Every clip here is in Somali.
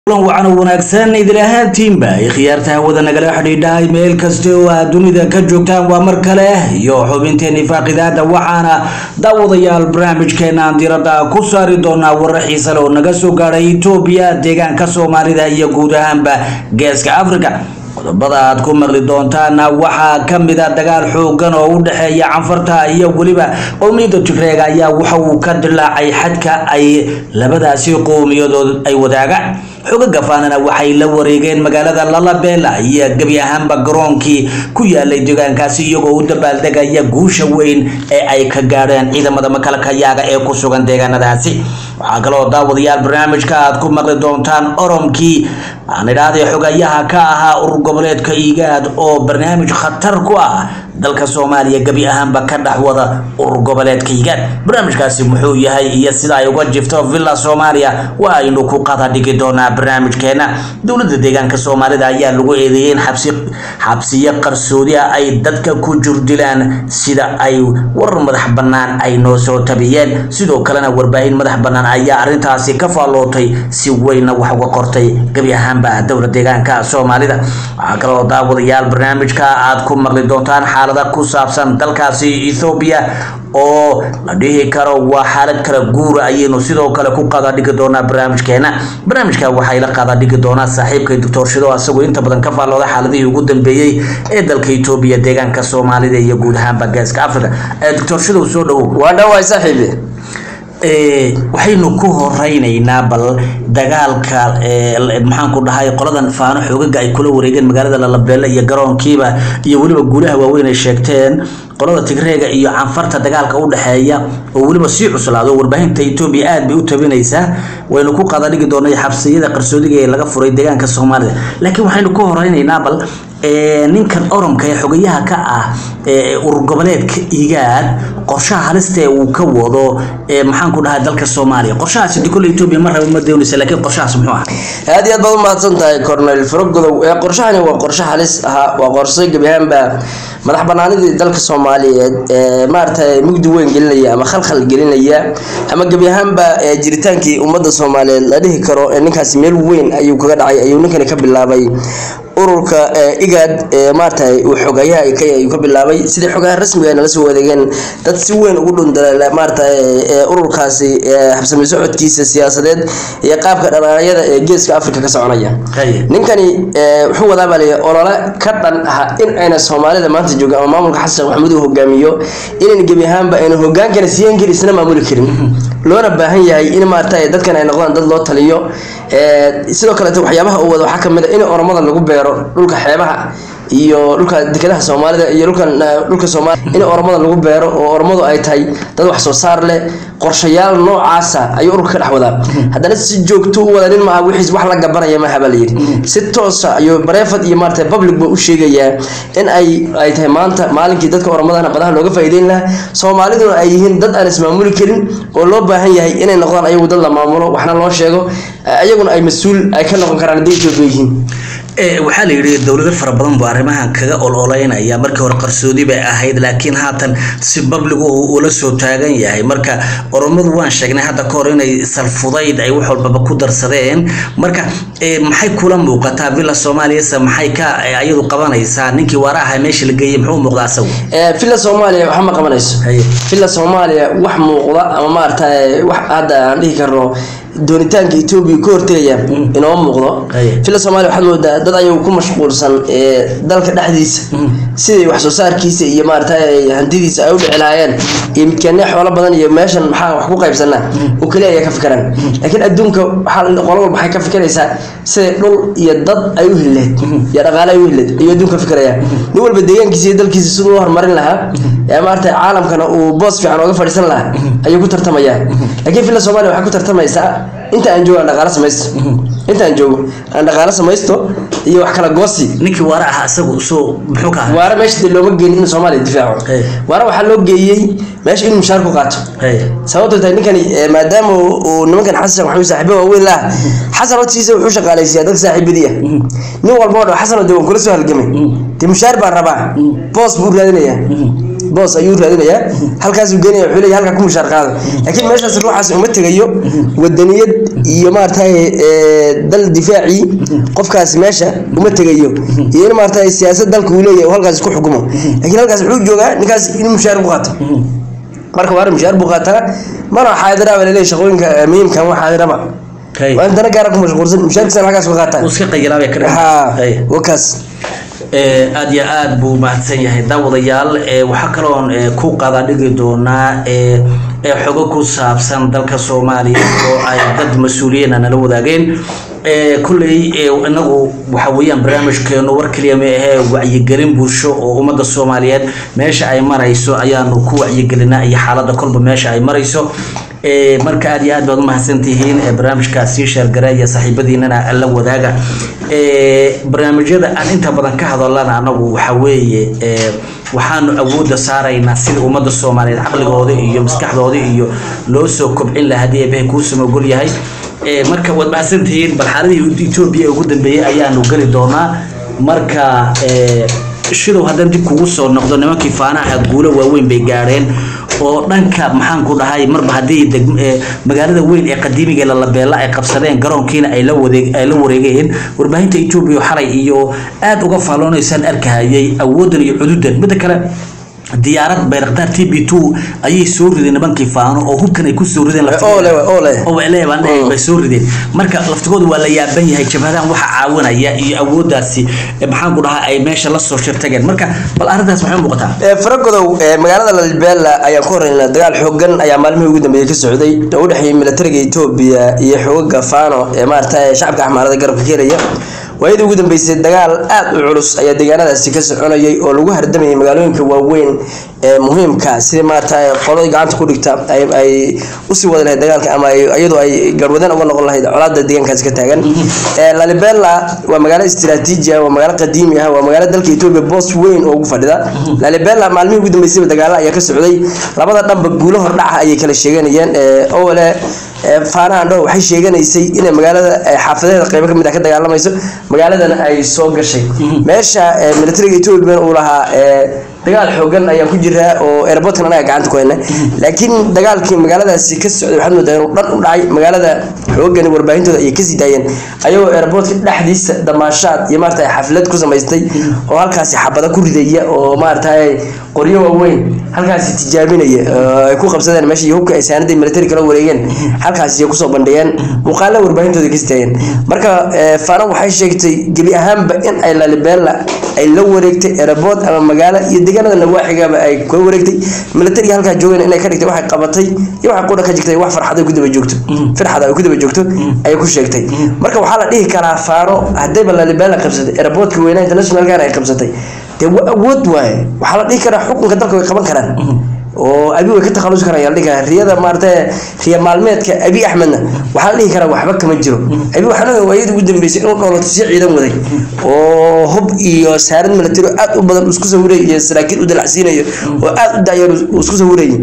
kulan wacan oo wanaagsan idil ahaantiinba ay khiyaarta hawada nagala xidhiidhahay meel kasta oo aad dunida ka joogtaan waa mar kale iyo xubinteeni faaqidaada waxaana daawadayaal barnaamijkeena aan diradda ku saari doonaa warar xiise leh oo naga soo gaadhay itoobiya deegaanka soomaalida iyo guud ahaanba geeska africa qodobada aad ku maqli doontaana waxaa kamid a dagaal xoogan oo u dhexeeya canfarta iyo weliba qowmiyadda tigreega ayaa waxa uu ka dilaacay xadka ay labadaasi qowmiyadood ay wadaagaan xogaga faanana waxay la wareegeen magaalada lalabela iyo gebi ahaanba garoonkii ku yaalay deegaankaasi iyagoo u dabaaldegaya guusha weyn ee ay ka gaadheen ciidamada makalkayaaga ee ku sugan deegaanadaasi waxaa kaloo daawadayaal barnaamijka aad ku maqli doontaan oromkii aan idhaahday xogayaha ka ahaa urur goboleedka igaad oo barnaamij khatar ku ah dalka soomaaliya gebi ahaanba ka dhex wada urur goboleedka igaad barnaamijkaasi muxuu yahay iyo sida ay uga jifto villa soomaaliya waa aynu ku qada dhigi doonaa barnaamijkeena dowladda deegaanka soomaalida ayaa lagu eedeeyay in xabsi xabsiyo qarsoodi ah ay dadka ku jurdilaan sida ay warar madax bannaan ay noo soo tabiyeen sidoo kalena warbaahin madax bannaan ayaa arrintaasi ka faallootay si weynna wax uga qortay gebi ahaanba dowla deegaanka soomaalida waxaa kaloo daawadayaal barnaamijka aad ku maqli doontaan xaalada ku saabsan dalkaasi ethoobiya oo la dhihi karo waa xaalad kala guura ayaynu sidoo kale ku qada dhigi doonaa barnaamijkeena barnaamijka waxay la qada dhigi doonaa saaxiibkay doctor shido asagoo inta badan ka faallooda xaaladihii ugu dambeeyey ee dalka etoobiya deegaanka soomaalida iyo guud ahaanba geeska africa doctor shidow soo dhowow waa dhawaay saaxiibi waxaynu ku horeynaynaa bal dagaalka maxaan ku dhahay qoladan faano xoogaga ay kula wareegeen magaalada lalabeele iyo garoonkiiba iyo weliba guulaha waaweyn ay sheegteen qolada tigreega iyo canfarta dagaalka u dhexeeya oo weliba sii cuslaado warbaahinta etoobiya aad bay u tabinaysaa waynu ku qada dhigi doonay xabsiyada qarsoodiga ee laga furay deegaanka soomaalida laakiin waxaynu ku horeynaynaa bal ninkan oromka ee xogayaha ka ah urur goboleedka igaad qorshaha halista ee uu ka wado maxaan ku dhahay dalka soomaaliya qorshahaasi kole etoobiya ma raba ma doonaysa laakiin qorshahaas muxuu ah aad iyo aad baad umahadsan tahay cornel faragodow ee qorshahani waa qorshe halis ahaa waa qorshe gebi ahaanba madax banaanidii dalka soomaaliyeed ee maaragtay mugdi weyn gelinaya ama khalkhal gelinaya ama gebi ahaanba jiritaankii ummadda soomaaliyeed la dhihi karo ninkaasi meel weyn ayuu kaga dhacay ayuu ninkani ka bilaabay ururka igaad maaragtay uu xogayaha kaya ayuu ka bilaabay sidii xogaha rasmiga ay nala soo wadeegeen dad si weyn ugu dhundala maaragtay ururkaasi habsami socodkiisa siyaasadeed iyo qaabka dhaqaaqyada ee geeska afrika ka soconaya ninkani wuxuu wadaa baa layihi olole ka dhan ah in ayna soomaalida maanta jooga ama maamulka xasan sheekh maxamuud uu hogaamiyo inayna gebi ahaanba ayna hogaankana siyan karin isna maamuli karin loona baahan yahay in maaragtay dadkan ay noqdaan dad loo taliyo sidoo kaleeto waxyaabaha uu wado waxaa kamid a in oromada lagu beero dhulka xeebaha iyo dhulka dekedaha soomaalida iyo dhulkan dhulka soomaaliya in oromada lagu beero oo oromadu ay tahay dad wax soo saar leh qorshayaal noocaasa ayuu ururka ka dhex wadaa haddana si joogto u wada nin maaha wixiis wax la gabanaya maaha baa layidhi si toosa ayuu bareefad iyo maarata public ba u sheegayaa in ay ay tahay maanta maalinkii dadka oromadana badaha looga faa'iideyn lahaa soomaaliduna ay yihiin dad aan ismaamuli karin oo loo baahan yahay inay noqdaan ayagu dad la maamulo waxna loo sheego ayaguna ay mas-uul ay ka noqon karaan hadday etoobiya yihiin waxaa la yidhi dowlado fara badan buu arrimahan kaga ololeynaya markii hore qarsoodi bay ahayd laakiin haatan si babligu ula soo taagan yahay marka oromadu waan sheegnay hadda ka hor inay salfudayd ay wax walbaba ku darsadeen marka maxay kula muuqataa villa soomaaliyase maxay ka ayadu qabanaysaa ninkii waara ahaa meesha la geeyey muxuu muuqdaa asagu villa soomaaliya waxa ma qabanayso villa soomaaliya wax muuqda ama maaragtay wax hadda aan dhihi karno doonitaanka etoobiya ka hortegaya inoo muuqdo villa soomaliya waxaad moodaa dad ayagu ku mashquulsan dalka dhexdiisa sidai wax soo saarkiisa iyo maaragtay hantidiisa ay u dhici lahaayeen iyo midkeenne xoolo badan iyo meeshan maxaa wax ku qaybsanaa oo keliya ayaa ka fikiraan laakiin adduunka waxaa qolo walba waxay ka fikiraysaa siday dhul iyo dad ay u helileed iyo dhaqaale ay u helileed ayuu adduunka ka fikiraya nin walba deegaankiisa iyo dalkiisa siduu u horumarin lahaa ee maaragtay caalamkana uu boos fiican ooga fadhiisan lahaa ayuu ku tartamayaa laakiin villa soomaaliya waxay ku tartamaysaa inta aan joogo aan dhaqaalo samaysto inta aan joogo aan dhaqaalo samaysto iyo wax kala goosi ninkii waara ahaa isagu soo muxuu ka ahaa waara meesha dee looma geenin inuu soomaaliya difaaco waara waxaa loo geeyey meesha inuu mushaar ku qaato sababto tahay ninkani maadaama uu nimankan xasan maxamuud saaxiibo waaweyn laha xasan hortiisa wuxuu shaqaalaysiyaa dadka saaxiibadii ah nin walba oo dhan xasan oo dee waan kula soo halgamay dee mushaar baan rabaa boos buu raadinayaa boos ayuu raadinayaa halkaasuu geenaya wuxuu leeyahay halkaa ku mushaar qaada laakiin meeshaas ruuxaas uma tegayo wadaniyad iyo maaragtay ee, dal difaacii qofkaas meesha uma tegayo iyo in maaragtay siyaasad dalka uu leeyahay uu halkaas ku xukumo laakiin halkaas wuxuu joogaa ninkaas in mushaar ku qaato marka waa mushaar buu qaataa mana xaadira baa laleeyahay shaqooyinka eh, muhiimka ma xaadiraba Hay. waa in dana gaara ku mashquulsan mushaarkiisana halkaas ku qaataa uu iska qayilaabay ka dhigan. ha Hay. wakaas Ee, aad iyo aad buu mahadsan yahay daawadayaal ee, waxaa kaloon ee, ku qada dhigi doonaa ee, ee, xogo ku saabsan dalka soomaaliya oo ay dad mas-uuliyiina nala wadaageen Ee, kulley ee, inagu waxa weeyaan barnaamijkeenu war keliya ma ahee wacyigelin bulsho oo ummadda soomaaliyeed meesha ay marayso ayaanu ku wacyigelinaa iyo xaaladda kolba meesha ay marayso Ee, marka aad iyo aad baad u mahadsantihiin ee, barnaamijkaas sii sheergareeya saaxiibadiinana la wadaaga Ee, barnaamijyada aan inta badan ka hadalana anagu waxa weeye ee, waxaanu awoodda saaraynaa sida ummadda soomaaliyeed caqligooda iyo maskaxdooda iyo loo soo kobcin lahaa haddii eebahay kuu samogol yahay Ee, marka waad mahadsantihiin bal xaaladii etoobiya ee ugu dambeeyey ayaanu geli doonaa marka ee, shidow haddaan dib kugu soo noqdo nimankii faanaha guulo waaweyn bay gaadheen oo dhanka maxaan ku dhahay marba haddii deg- ee, magaalada weyn ee qadiimiga lalabeela ay qabsadeen garoonkiina ay la wadeeg ay la wareegeen warbaahinta etoobiya oo xalay iyo aad uga faalloonaysaan arkahayay awoodan iyo cududan midda kale diyaarad bayraktaar t b two ayay soo rideen nimankii faano oo hubkan ay kusoo rideen laftigooda. oole oole oo waclee baan dhahay Mm. bay soo rideen marka laftigooda waa la yaaban yahay jabhadahan waxa caawinaya iyo awooddaasi eh, maxaan ku dhahaa ay meesha la soo shirtageen marka bal arrintaas maxay u muuqataa Ee, faragodow ee, magaalada lalbeela ayaan ku horeynaa dagaal xoogan ayaa maalmihii ugu dambeeyey ka socday oo u dhexeeyay militariga etoobiya iyo xogaga faano ee maaragtay shacabka axmaarada garabka ka helaya waayadii ugu dambeysay dagaal aad u culus ayaa deegaanadaasi ka soconayay oo lagu hardamayay magaalooyinka waaweyn ee muhiimka sida maaragtay qolada gacanta ku dhigta ay ay usii wada lahayd dagaalka ama ay iyadoo ay garwadeen uga noqon lahayd colaada deegaankaasi ka taagan Ee, lalibela waa magaalo istiraatiiji ah waa magaalo qadiimi ah waa magaalo dalka etoobiya boos weyn oo ugu fadhida lalibela maalmihii ugu dambeysayba dagaalo ayaa ka socday labada dhanba guulo hordhaca ayay kala sheeganayeen ee, owale ee, faanahan dhow waxay sheeganaysay inay magaalada ee, xaafadeeda qaybo kamid ah ka dagaalamayso magaaladana ay soo gashay meesha ee, militariga etoobiya uu lahaa ee, dagaal xoogan ayaan ku jiraa oo airportkan anaga gacanta ku hayna laakiin dagaalkii magaaladaasi ka socday waxaad moodaa inuu dhan u dhacay magaalada xoogani warbaahintooda ayay kasii daayeen ayagoo airportka dhexdiisa damaashaad iyo maaragtay xaflad ku samaystay oo halkaasi xabada ku ridaya oo maaragtay qoryo waaweyn halkaasi tijaabinaya oo ay ku qabsadeen meesha iyo hubka ay saanadii military kala wareegeen halkaasi ay kusoo bandhigeen muuqaala warbaahintooda kasii daayeen marka eh, fano waxay sheegtay gebi ahaanba in ay lalibela ay la wareegtay airport ama magaalo iyo deegaanada nawaaxigaba ay ka wareegtay militariga halkaa joogeen inay ka dhigtay waxay qabatay iyo waxay qudha ka jirtay wax farxad ay ku daba joogto farxad ay ku daba joogto ayay ku sheegtay marka waxaa la dhihi karaa faano haddayba lalibela qabsatay airportka weynaa internationalkan ay qabsatay dee wa awood waaye waxaa la dhihi karaa xukunka dalka way qaban karaan oo abi way ka takhalusi karaan yaa la dhihi karaa riyada maaragtay riya maalmeedka abi axmedna waxaa la dhihi karaa waxba kama jiro abi waxaan ogahay waayadii ugu dambeysay inuu dhoolato si ciidan waday oo hub iyo saarad military oo aad u badan uu isku sawiray iyo saraakiil u dalacsiinayo oo aad u daayo uu isku sawirayay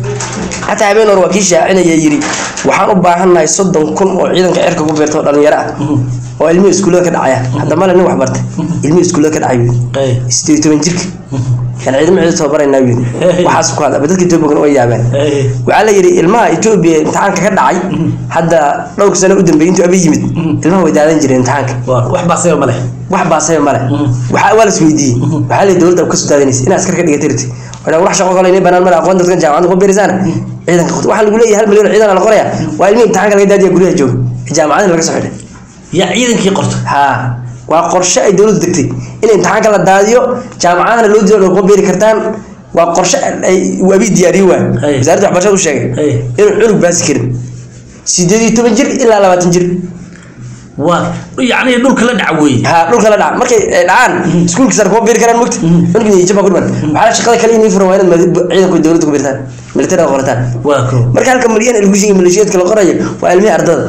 xataa habeen hore waa kii shaacinaya yidhi waxaan u baahannahay soddon kun oo ciidanka cirka ku beerta oo dhalinyaro ah oo ilmihii iskuullada ka dhacaya hadda male nin wax bartay ilmihii iskuullada ka dhacay Hey. sideed iyo toban jirka kan ciidamo ciidan tababaraynaa yidhi waxaas ku hadla dadka etoobiya way yaabeen Hey. waxaa la yidhi ilmaha etoobiya imtixaanka ka dhacay hadda dhowr sano u dambeeyay intuu abi yimid ilmaha way daadan jireen imtixaanka waa wax baasayba ma leh wax baasaya male waxaa waa la isweydiiyey waxaa la dowladda ka soo daadanaysa in askar ka dhigatay rirti wana wax shaqo kale inay banaan male aqoon dadkan jaamacadda ku biirisaana ciidanka qot waxaa lagu leeyahay hal milyan oo ciidan la qoraya waa ilmihii imtixaanka laga daadiya guryaha jooga jaamacadina laga soo xidhay yaa ciidankii qorto haa waa qorshe ay dowladdu degtay in imtixaanka la daadiyo jaamacadana loo diido kuma biiri kartaan waa qorshe ay wabi diyaariye waa Hey. wasaaradda waxbarashada u sheegay Hey. inuu cunug baasi karin sideed iyo toban jir ilaa labaatan jir waa yacni dhulka la dhaca weeye ها dhulka la dhaca markay ay dhacaan iskuulka sare kuma biiri karaan mugta cunugii iyo jabba ku dhiman waxaa shaqada kale inay furan waa inaad ciidanku dowladda ku biirtaan militariga qorataan waa ko marka halka milyan ee lagu sheegay maleeshiyaadka la qorayo waa ilmihii ardada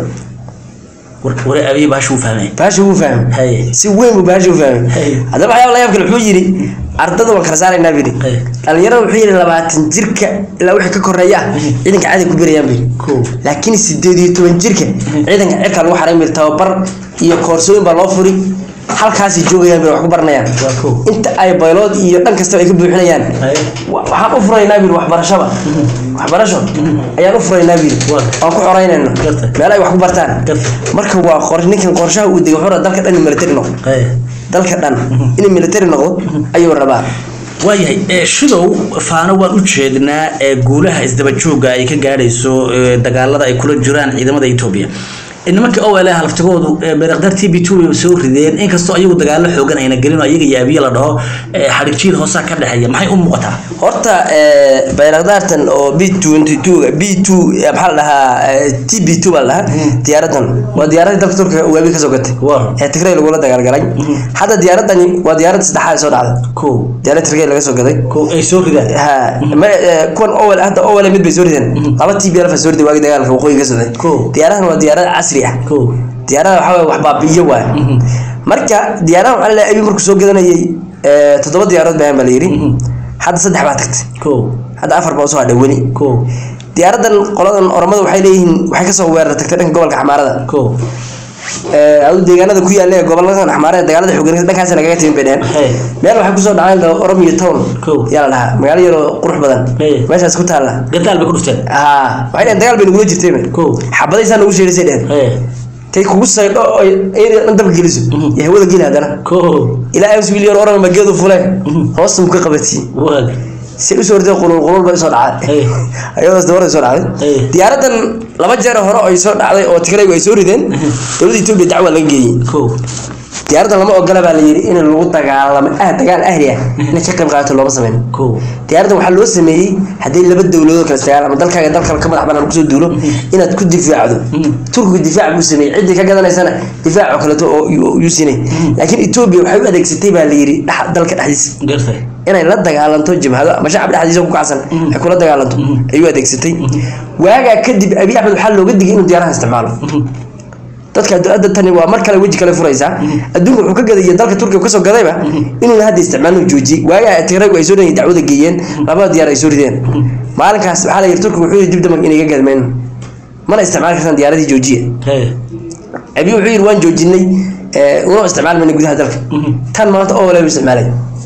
war ware abiy baashu fahmay baasha wuu fahmay Hey. si weyn buu baasha u fahmay Hey. haddaba waxyaaba la yaab kale wuxuu yidhi ardada waan kala saaraynaa buu yidhi Hey. dhalinyarada wuxuu yidhi labaatan jirka ilaa wixii ka koreeya ah ciidanka caadi ku birayaan buu yidhi Cool. laakiin sideed iyo toban jirka ciidanka cirka lagu xarayn buu yidhi tababar iyo koorsooyin baa loo furi halkaasay joogayaan bay wax ku baranayaan Waa kow. inta ay baylood iyo dhan kasta ay ka buuxinayaan Haye. wa- waxaan u furaynaa bir waxbarashaba waxbarasho ayaan u furaynaa bir Waa. aan ku xoreynayno Gartay. meel ay wax ku bartaan Gartay. marka waa qor ninkan qorshaha uu degay wuxuu rabaa dalka dhan in military noqdo Haye. dalka dhan in military noqdo ayuu rabaa waayahay ee, shidow faano waan u jeednaa ee guulaha isdaba jooga ay ka gaadhayso ee, dagaalada ay kula jiraan ciidamada etoobiya Ee, nimanka ol halaftigoodu beerakdar t b two way soo rideen inkastoo ayagu dagaalo xoogan ayna gelin oo iyaga iyo abiye la dhaho ee, xadhig jiil hoosaa ka dhexeeya maxay u muuqataa horta eh, bayrakdaartan oo b twenty two b two eh, maxaa la dhahaa eh, t b two baa la dhahaa diyaaradan waa diyaaradii dalka turkiga uu abi kasoo gatay Waa. ee tigray lagula dagaalgalay hadda diyaaradani waa diyaaradda saddexaad ee soo dhacday kow diyaarad tigray laga soo gaday kow ay soo ridaan ha ma eh, kuwan owel hadda owel mid bay soo rideen laba t b alfa soo riday waagi dagaalka waqooyi ka socday Cool. diyaaradan waa diyaarad casri ah kow diyaarada waxaa waye wax baabi'iyo waay marka diyaarada waxaa la abi markuu soo gadanayay eh, toddoba diyaarood baan baa la yidhi hadda saddex baa tagtay kow hadda afar baa usoo hadhay weli kow diyaaradan qoladan oromada waxay leeyihiin waxay kasoo weerar tagtay dhanka gobolka xamaarada kow Eh, adu deegaanada ku yaalla ee gobolada xamaarada dagaalada xoogan dhankaas lagaga timin bay dheheen Hey. meel waxay kusoo dhaceen la oromiyo town Cool. yaa la dhahaa magaalo yaroo qurux badan Hey. meeshaas ku taalla gadaal bay ku dhufteen ha waxay dheheen dagaal bay nagula jirtay Cool. xabadaysaa nagu sheerisay dheheen Haye. tay kugu saydho oo area dhan dabka geliso iyo hawada geli haddana kow ilaa ams milyan oran mageedu fuleen hoosta mu ka qabatiyey waag si usoo orday qulul qulul bay soo dhacday Hey. ayadaas dabara soo dhacday Hey. diyaaradan laba jeer hore ay soo dhacday oo tigraygu ay soo rideen dowladda etoobiya dacwa laga geeyey kow diyaaradan lama ogola baa la yidhi in lagu dagaalamo ah dagaal ahli ah inay ka qayb qaadato looma sameyn kow diyaaradan waxaa loo sameeyey haddii laba dowladood kala istagaal ama dalkaaga dal kale ka madax banaan kusoo duulo inaad ku difaacdo turkigu difaac buu sameeyey ciddii ka gadanaysana difaac oo kaleeto oo yuu yuu siinay laakiin etoobiya waxay u adeegsatay baa la yidhi dhex- dalka dhexdiisa gartay inay la dagaalanto jabhado ama shacab dhexdiisa ku kacsan ay kula dagaalanto ayuu adeegsatay waagaa kadib abi axmed waxaa looga digay inuu diyaaraha isticmaalo dadka adda tani waa mar kale weji kale furaysaa adduunka wuxuu ka gadaya dalka turkiga kasoo gadayba inuuna hadda isticmaalno joojiyey waagaa tigraygu ay soo dhayeen dacwada geeyeen labada diyaar ay soo rideen maalinkaas waxaa la yidhi turkiga wuxuu yidhi dib dambe inay ga gadmayno mana isticmaali kartaan diyaaradii joojiya Haye. abi wuxuu yidhi waan joojinay eh, una isticmaalmayna gudaha dalka tan maanta oo walaal isticmaalay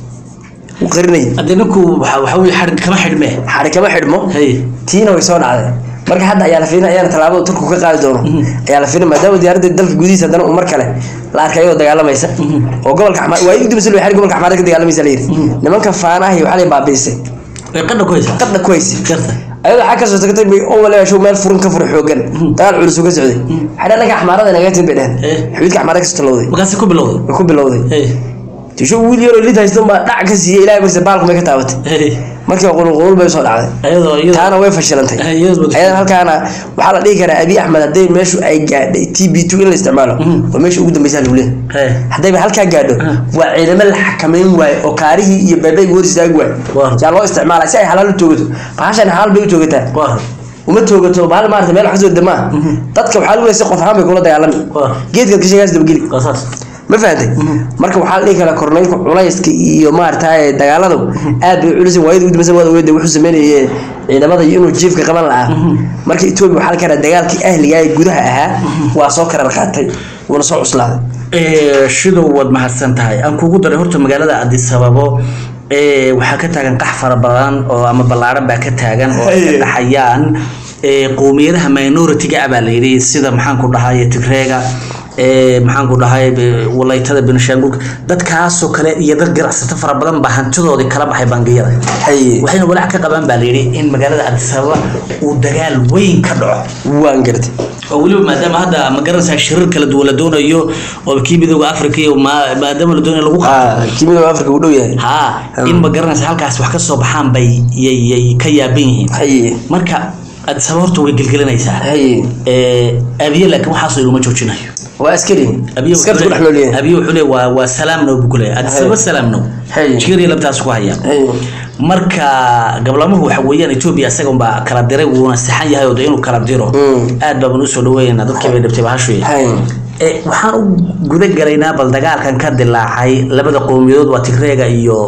wuu qarinayay haddii ninku waxa waxa weye xadhig kama xidhmee xari kama xidhmo Haye. tiina way soo dhacday marka hadda ayaa la fiirin ayaana tallaabada turku ka qaadi doono ayaa la fiirin maadaama diyaaradda dalka gudihiisa haddana uu mar kale la arkay iyadoo dagaalamaysa oo gobolka xamaar waa idin dibasal waxay gobolka xamaar ka dagaalamaysa la yidhi nimanka faanaha iyo waxaa la baabiisay way qadha ku haysaa qadna ku haysay gartay ayadoo xag kasoo tagtay bay oo walaasho meel furin ka fura xoogan dagaal culus uu ka socday waxay dhanka xamaarada inaga tin bay dheheen Eh. xuduudka xamaarada kasoo talowday markaasi ku bilowday way ku bilowday Haye. tisho wiil yaroo lid haystan baa dhac ka siiyey ilaahay marse baalku may ka taabatay Haye. markii qulul qulul bay soo dhacday ayadoo iyadoo taana way fashilantay Ay, iyadoo ma ayadan halkaana waxaa la dhihi karaa abi axmed hadday meeshu ay gaadhay t b two in la isticmaalo waa meesha ugu dambeysa lagu leeyahay Haye. haddayba halkaa gaadho waa ciidamo la xakameyn waayo oo kaarihii iyo beebayga hor istaagi waayo Waa. yaa loo isticmaalaa si ay xalaal u toogato bahashan xalaal bay u toogataa waa uma toogato bahal maarata meel wax kasoo damaa dadka waxaa lagu leeyahay si qof ahaan bay kula dagaalami Waa. geedkaad ka sheegaas dabageli waa saas ma fahantay marka waxaa la dhihi karaa korneylka culayska iyo maaragtay dagaaladu aad bay culus waayada ugu dambaysan waad ogeed wuxuu sameynayay ciidamada iyo inuu jiifka qaban lahaa marka etoobiya waxaa la karaa dagaalkii ahliga ee gudaha ahaa waa soo karar qaatay wuuna soo cuslaaday Ee, shidow waad mahadsan tahay aan kugu daray horta magaalada addis ababo ee, waxaa ka taagan qax fara badan oo ama ballaaran baa ka taagan oo ay ka Haye. dhaxayaan ee, qowmiyadaha minority-ga ah baa la yidhi sida maxaan ku dhahay tigreega ee, maxaan ku dhahay be- walaytada benishaangulka dadkaasoo kale iyo dad ganacsato fara badan baa hantidoodii kala baxay bangiyada haye waxayna walaac ka qabaan baa la yidhi in magaalada addis ababa uu dagaal weyn ka dhaco waan gartay oo weliba maadaama hadda ma garanaysaa shirar kala duwan la doonayo oo kii midooda africa iyo ma- maadaama la doonayo lagu qabto ah kimida afrika uu dhow yahay haa in ma garanaysa halkaas wax ka soo baxaan bay yay yay ka yaaban yihiin haye marka addis ababa horta way gelgelinaysaa haye ee abiye laakiin waxaasoo iluma joojinayo waa askari abiye askarta ku dhex nool yahay abiye wuxuu leeyahay waa waa salaam now buu ku leeyahay addis ababa salaam now Haye. jigariya labtaas ku hayaan haye marka gablamuhu waxa weeyaan etoobiya isaga unbaa kala diray wuuna saxan yahay oo de inuu kala diro Mm. aad baan usoo dhaweynaa dadkii bay dhibtay bahashuy haye ee waxaan u guda galaynaa bal dagaalkan ka dilaacay labada qowmiyadood waa tigreega iyo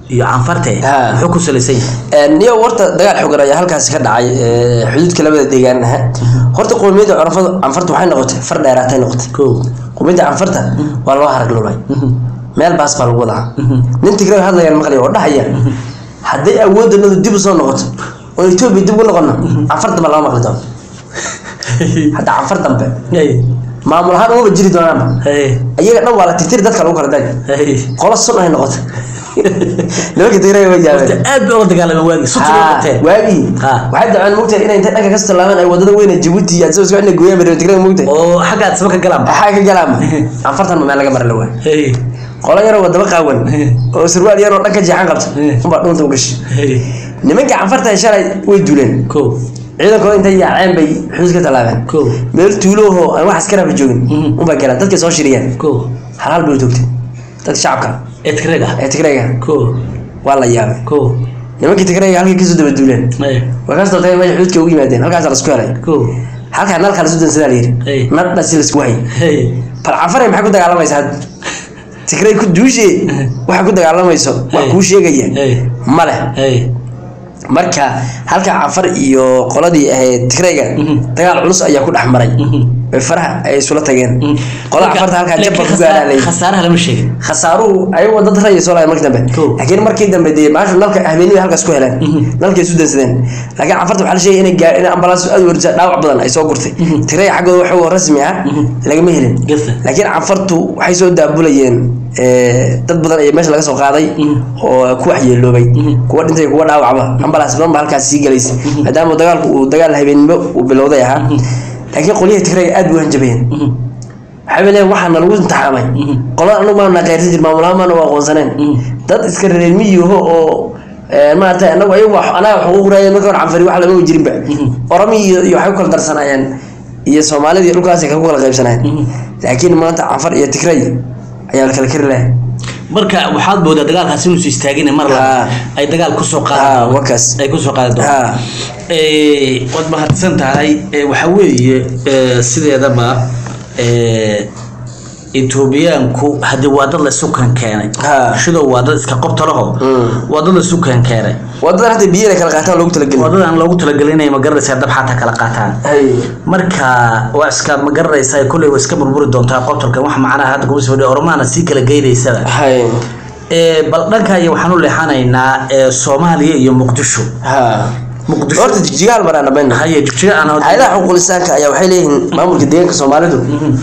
iyo canfarte Ha. muxuu ku salaysan yahay niyo horta dagaal xogan ayaa halkaasi ka dhacay ee, xuduudka labada deegaan ah horta qowmiyadda canfarta canfarta waxay noqotay far dheeraatay noqotay ko qowmiyadda canfarta waa loo harag lulay meel baas baa lagu wadaa nin tigray hadlayaan maqlay oo dhahaya hadday awooddanadu dib u soo noqoto oo etoobiya dib ugu noqono canfar dambe lama maqli doono hadda canfar dambe Hey, maamul ahaan umaba jiri doonaanba hey, iyaga dhan waa la tirtiri dadka lagu kala daga hey. qolo sun ay noqotay nimanka tigray way Horta yaabeen aad bay uga dagaalameen waagi suti bay Ha, qabteen waagii Ha. waxay daceen mugtahay inay intay dhanka kasta laabeen ay wadada weyn ee jabuuti iyo adsoo isku cidna gooyaan bari tigray mugtahay oo xaggaad saba ka galaan maxaa ka galaama anfartan ma meel laga mara la waa Hey, qolo yaroo wadaba qaawan oo sarwaal yaroo dhanka jeexan qabta Eh. unbaa dhunta u gashay hey. nimanka canfarta shalay way duleen ko ciidankooda intay yaaceen bay xuduud ka tallaabeen ko meel tuulooho aan wax askaraaba joogin Mhm. unbaa galaan dadkay soo shiriyeen ko hal hal bay toogtay dadka shacabka eedkarega ee tigrayga ko waa la yaabay ko nimankii tigrayga halkay kasoo daba duuleen hey, way kasoo tagay meesha xuduudka ugu yimaadeen halkaasa lasku helay ko halkaa nalkaa lasu dansadaa la Hey. yidhi nadhasi laisku hayay hey, bal canfaray maxay ku dagaalamaysa hadda tigray ku duushe waxay ku dagaalamayso wax Hey. kuu sheegaya hey, ma leh hey. marka halka canfar iyo qoladii ahayd tigrayga Mhm. dagaal culus ayaa ku dhex maray Mhm. bay faraha ay isula tageen Mhm. qolada Marka- canfarta halkaa jabba laakiin ku gaadhaa khasaar- lay khasaaraha lama sheegin khasaaruhu ayagoo dad raya soo laaya markii dambe Cool. laakiin markii dambe dee maasha nalka habeenimo halkaas ku heleen Mhm. nalkay isu dansadeen laakiin canfarta waxaa la sheegay inay gaar in ambalaas aad u warisa dhaawac badan ay soo gurtay Mhm. tigray xaggooda waxoo rasmi ah Mhm. lagama helin Gasta. laakiin canfartu waxay soo daabulayeen eh, dad badan ayaa meesha laga soo qaaday Mhm. oo ku waxyeeloobay Mhm. kuwa dhintay kuwa dhaawacba ambalaas badan ba halkaas sii galaysa maadaama dagaalku uu dagaal habeenimo uu bilowday ahaa laakiin qolyihii tigrayga aad bay u hanjabayeen Mhm. waxay leeyihin waxaana lagu imtixaamay Mhm. qolada anagu maana qayrsan jir maamulahaan maana waa aqoonsaneen Mhm. dad iska reer miyiho oo eh, maaragtay anagu ayagu wax- anaga xuquuq raayeen marka hore canfari wax lama jirinba Mhm. orami iyo iyo waxay ku kala darsanaayeen iyo soomaalida iyo dhulkaasay ku kala qaybsanayeen Mhm. laakiin maanta canfar iyo tigray ayaa la kala kari lahay marka waxaad moodaa dagaalkaas inuusu istaagin mar Ha. la ay dagaal kusoo ha qaadaan wakaas ay kusoo qaadi doonaan ha Eh, waad mahadsan tahay Eh, waxaa weeye eh, sideedaba eh, etoobiyaanku haddii waa dad la isu kan keenay Ha. shidow waa dad iska qobtalaho Mm. waa dad la isu kan keenay wadadan hadda biyo inay kala qaataan loogu waa talagelin dad aan loogu talagelin inay magaranaysaa dab xataa kala qaataan hay marka waa iska magaranaysaa kolley waa iska burburi doontaa qobtolkan wax macnaha hadda kuma soo ormaana sii kala geynaysaba hay Eh, bal dhanka iyo waxaan u leexanaynaa eh, soomaaliya iyo muqdisho ha muqdisho horta jijigaal maraan dhamayna haye jigjiga aan hayadaha xuquuq lisaanka ayaa waxay leeyihiin maamulka deegaanka soomaalidu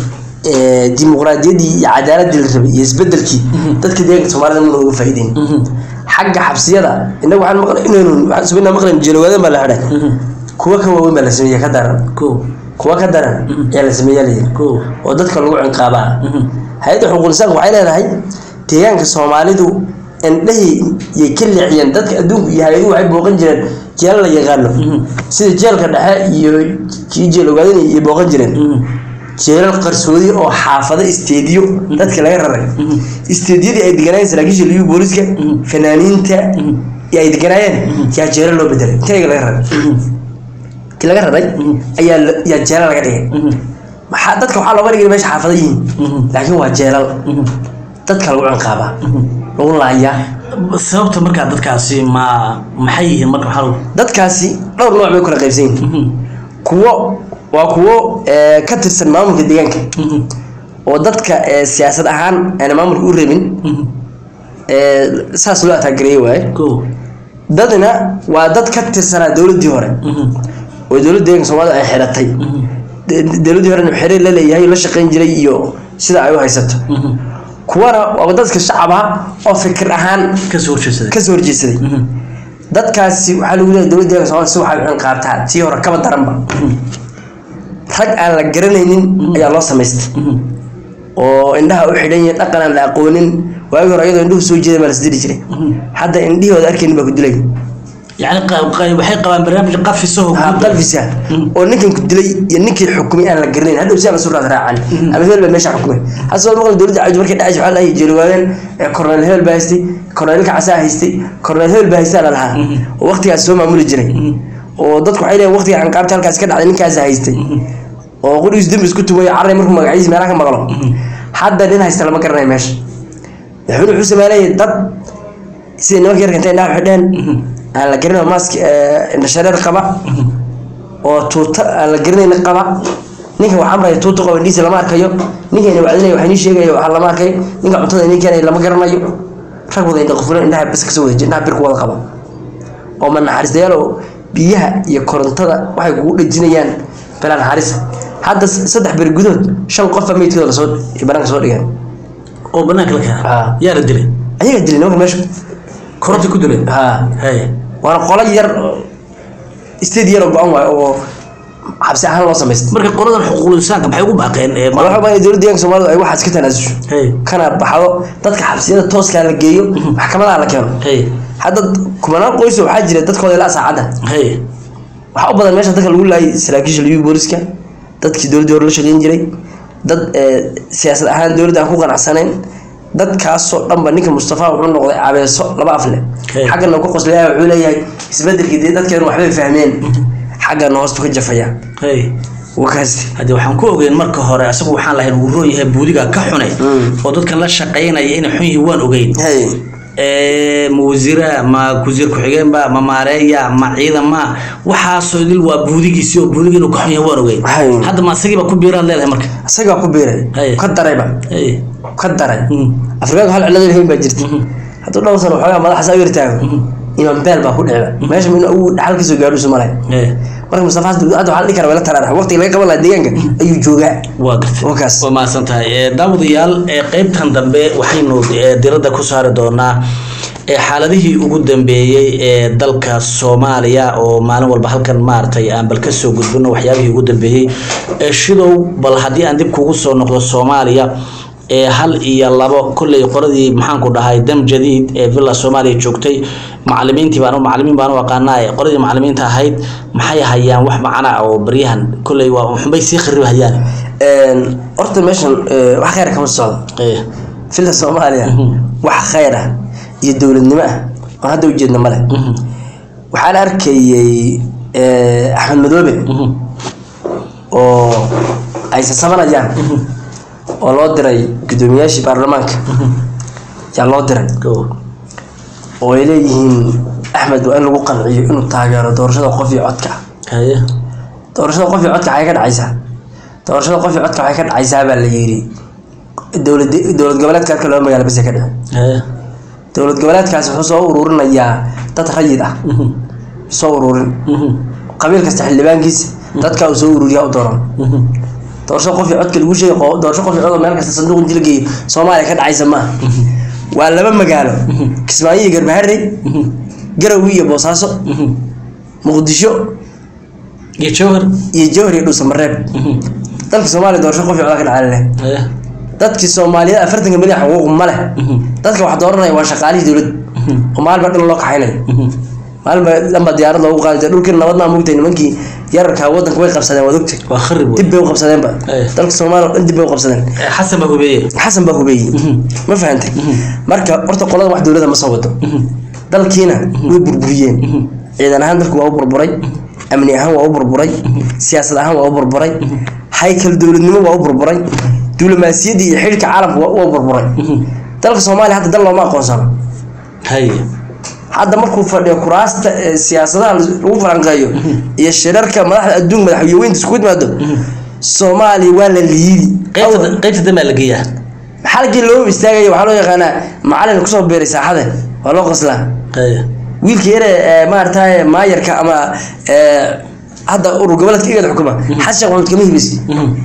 ee, dimuqraadiyaddii iyo cadaaladii la rabay iyo isbedelkii dadka deegaanka soomaalida mana uga faa'iideyn xagga xabsiyada inagu waxaan maqlay inaynu waxaan subina maqlayn jeelowaadan baa la xidhay kuwa ka waaweyn baa la sameeya ka daran ko kuwa ka daran ayaa la sameeya layidhi ko oo dadka lagu cinqaabaa hay-adda xuquuq lisaanka waxay leedahay deegaanka soomaalidu indhahii yay ka leexiyeen dadka adduunku iyo hay-aduhu waxay booqan jireen jeelal la yaqaano sida jeelka dhexe iyo kii jeel ogaadin iyo booqan jireen jeelal qarsoodi oo xaafado isteediyo dadka laga raray isteediyadii ay deganaayeen saraakiisha liyu booliska fanaaniinta iyo ay deganaayeen yaa jeelal loo bedelay intayga laga raray kii laga raray ayaa la- yaa jeelal laga dhigay maxaa dadka waxaa looga dhigay meesha xaafado yihiin laakiin waa jeelal dadka lagu cinqaabaa lagu laayaa sababta markaa dadkaasi ma maxay yihiin marka waxaa lagu dadkaasi dhowr nooc bay u kala qaybsan yihiin kuwo waa kuwo eh, ka tirsan maamulka deegaanka oo dadka eh, siyaasad ahaan aana maamulka u rabin eh, saas loo ataagereeye waaye ko dadna waa dad ka tirsanaa dowladdii hore oo dowladda deeganka soomaalida ay xiratay De- dowladdii horena xiriir la leeyahay oo la shaqayn jiray iyo sida ay u haysato kuwana waa dadka shacab ah oo fikir ahaan kasoo horjeedsaday kasoo horjeedsaday dadkaasi waxaa lagu leeyahay dowladda deeganka soomaalida si waxay u cinqaabtaa tii hore kaba daranba rag aan la garanaynin ayaa loo samaystay oo indhaha u xidhan yihiin dhaqan aan la aqoonin waagi hore iyadoo indhuhu soo jeeday baa la isdiri jiray hadda indhihooda arkaynin baa ku dilay yani qa- qa- waxay qabaan barnaamij qafisaho ha qalfisa oo ninkan ku dilay iyo ninkii xukumay aan la garanayn hadhow si aan lasu raad raacan ama hebel baa meesha xukumay hase wal maqal dowladda cabdi markay dhacaysa waxaa lahaye jeelwaadeen korneel hebel baa haystay korneelka casaa haystay korneel hebel baa haystaa la lahaa oo waqtigaas soo maamuli jiray oo dadku waxay leeyihin waqtiga canqaabta halkaas ka dhacday ninkaas haystay oo qudhigiis dembi isku tumayo carray markuu magaciisa meelaha ka maqlo hadda nin haysta lama garanayo meesha madaxweyne wuxuu sameynayay dad sida nimanka yarka intay indhaha xidheen aan la garanin maask indhashareer qaba oo tuuta aan la garanayna qaba ninka wax amraya tuuta qaba indhiisa lama arkayo ninkayna wacdinaya wax inii sheegaya waxaa lama arkay ninka cuntada inii keenaya lama garanayo rag wada indha qufulan indhaha bas kasoo wada indhaha bir ku wada qaba oo ma naxariistayaal oo biyaha iyo korontada waxay kugu dhejinayaan bilaa naxariisa hadda saddex beri gudood shan qofa meydkooda lasoo banaanka soo dhigeen oo banaanka la keena Ah. yaa la dilay ayagaa dilay nimanka meesha koronta ku dilay ha hay waana qolo yar state yar oo go-an waayo oo xabsi ahaan loo samaystay marka qoladan xuquuqul insaanka maxay ugu baaqeen ee waxaa ma- baa dowladda deegaanka soomaalidu ay waxaas ka tanaasusho hay kana baxdo dadka xabsiyada tooskaa la geeyo maxkamadaha la keeno hay hadda kumanaan qoys oo waxaa jira dadkooda ilaa saacadda hay waxaa u badan meesha dadka lagu laayay saraakiisha liyu booliska dadkii dowladdii hore la shaqeyn jiray dad eh, siyaasad ahaan dowladda aan ku qanacsanayn dadkaasoo dhanba ninka mustafa wuxuu noqday cabeeso laba af leh Okay. xaggana ku qoslaya wuxuu leeyahay isbedelkii dee dadkeenu waxbay fahmeen xaggana hoostu ka jafaya hay wakaas haddii waxaan ku ogeyn marka hore asagu waxaan lahayn uu roon yahay buudiga ka xunay Mm. oo dadkan la shaqaynaya inay xun yihiin waan ogeyn hey ee ma wasiira ma wasiir ku-xigeenba ma maareeya ma ciidama waxaasoo idil waa buudigiisii oo buudiga inuu ka xun yahay waan ogeyn Hay. hadda ma asagiiba ku biiraad leedahay marka isagaa ku biiray Hey. ka darayba hay ka daray Mm. afrikaanka hal cilado lahayn baa jirta hadduu dhowr sano waxoogaa madaxa saa u yartaago imaan beel baa ku dhicba meesha min uu dhaxal kasoo gaadho isu malay hay marka mustafa hadda hadda waxaa la dhihi karaa wala taraarax waqtiga laga qaban lahaa deegaanka ayuu joogaa waa gartay Wakaas. waa mahadsan tahay Ee, daawadayaal ee qeybtan dambe waxaynu ee, diradda ku saari doonaa ee xaaladihii ugu dambeeyey ee dalka soomaaliya oo maalin walba halkan maaragtay aan bal kasoo gudbino waxyaabihii ugu dambeeyey ee shidow bal haddii aan dib kugu soo noqdo soomaaliya ee hal iyo labo kolley qoradii maxaanku dhahay dam jadiid ee villa soomaaliya joogtay macalimiintii baan macalimiin baan u aqaanaa ee qoradii macalimiinta ahayd maxay hayaan wax macana ah oo baryahan kolley waa xunbay sii kharib hayaan horta meeshan eh, wax khayr kama socdo ee filda soomaaliya wax khayr ah iyo dowladnimo ah oo hadda ujeedna male waxaan arkayay eh, axmed madoobe oo ay sasabanayaan oo loo diray guddoomiyaashii baarlamaanka yaa loo diray go oo ay leeyihiin axmed waa in lagu qanciyo inuu taageero doorashada qof iyo codka haye doorashada qof iyo codka waxay ka dhacaysaa doorashada qof iyo codka waxay ka dhacaysaa baa la yidhi dowlad dowlad goboleedka halka loo magaalo bas ka dhici haye dowlad goboleedkaasi wuxuu soo ururinayaa dad rayid ah soo ururin qabiil kasta xildhibaankiisa dadka uu soo ururiyaa u dooran doorashada qof iyo codka lagu sheegay qo- doorasho qof iyo cod oo meel kasta sanduuq inti la geeyo soomaaliya ka dhacaysa maaha waa laba magaalo kismaayo iyo garbaharey garowe iyo boosaaso muqdisho iyo jawhar iyo jowhar iyo dhuusamareeb dalka soomaaliya doorasho qof iyo cod ka dhacaa leh haye dadkii soomaaliyeed afartanka milyan xuquuq ma leh dadka wax dooranaya waa shaqaalihii dowladda oo maalinba dhan loo kaxaynayo maalinba dhanba diyaarad loogu qaadaya dhulkii nabadnaa mugtay nimankii yararkaa wadanka way qabsadeen waad ogtay waa kharib wey. dib bay u qabsadeenba Eh. dalka soomaaliya oo dhan dib bay u qabsadeen Ee, xasan baa hubeeye xasan baa hubeeyey ma fahantay marka horta qolada wax dowladda ma soo wado dalkiina way burburiyeen ciidan ahaan dalku waa u burburay amni ahaan waa u burburay siyaasad ahaan waa u burburay haykal dowladnimo waa u burburay diblomaasiyaddii iyo xidhiidhka caalamka waa waa u burburay dalka soomaaliya hadda dal looma aqoonsano haye hadda markuu fadhiyo kuraasta ee siyaasadaha lagu falanqeeyo iyo shirarka madaxda adduunka madaxweyneynta isku yimaado soomaaliya waa la liidi qaybta qaybta dambaa la geeyaa xalkii loo istaagaya waxaa loo yaqaanaa macalin kusoo beeray saaxada waa loo qoslaa haye wiilka yare ee maaragtay maayarka ama ee, hadda urur goboleedka igada xukuma xasan sheekh maxamed kama hibaysi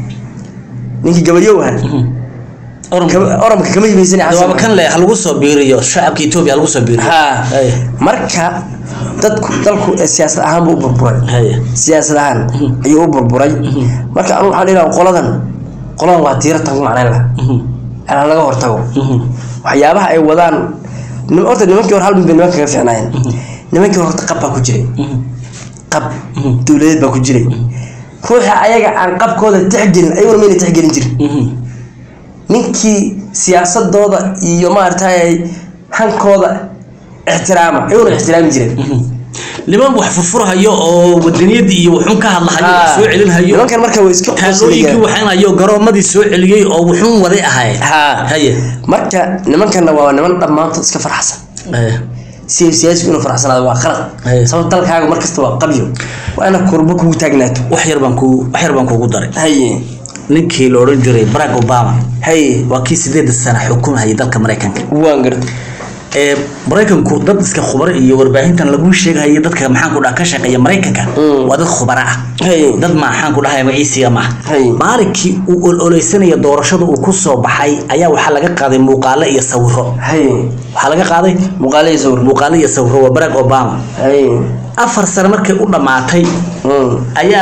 ninkii gabayow ahaa oranka Kama- oramka kama hibaysan jawaabo kan le ha lagu soo biiriyo shacabka etoobiya ha lagu soo biiriyo ha haye marka dadku dalku ee siyaasad ahaan buu u burburay haye siyaasad ahaan ayuu u burburay marka anu waxaan dhihi lahaa qoladan qoladan waa tiiratan ku macnayn laha aan laga hortago waxyaabaha ay wadaan nim- horta nimankii hore hal mid bay nimanka kaga fiicnaayeen nimankii hore horta qab baa ku jiray qab dowladeed baa ku jiray ruuxa ayaga aan qabkooda tixgelin ayaguna mayna tixgelin jirin ninkii siyaasadooda iyo maaragtay hankooda ixtiraama ayaguna ixtiraami jireen niman wax furfurhayo oo wadaniyadii iyo wuxuun ka hadlahayo wax soo celinhayo nimankan marka way iska taallooyinkii qoslayaan. waxaanayo garoomadii soo celiyey oo wuxuun waday ahay ha haye marka nimankanna waa niman dhammaantood iska farxsan haye si siyaasigu inuu faraxsanaado waa khalad Haye. sababta dalkaaga markasta waa qabyo waa ina kurbo kugu taagnaato wax yar baan ku wax yar baan kugu daray haye ninkii la odhan jiray barack obama haye waa kii sideeda sana xukumhayay dalka maraykanka waan garta ee maraykanku dad iska khubaro iyo warbaahintan lagu sheegayo dadka maxaan ku dhaha ka shaqeeya maraykanka Mm. waa dad khubaro ah haye dad maxaan ku dhahay magaciisiga maaha Hay. maalinkii uu ololeysanaya doorashada uu ku soo baxay ayaa waxaa laga qaaday muuqaalo iyo sawiro haye waxaa laga qaaday muuqaalihii sawir muuqaalo iyo sawiro waa barack obama haye afar sano markay u dhammaatay Mm. ayaa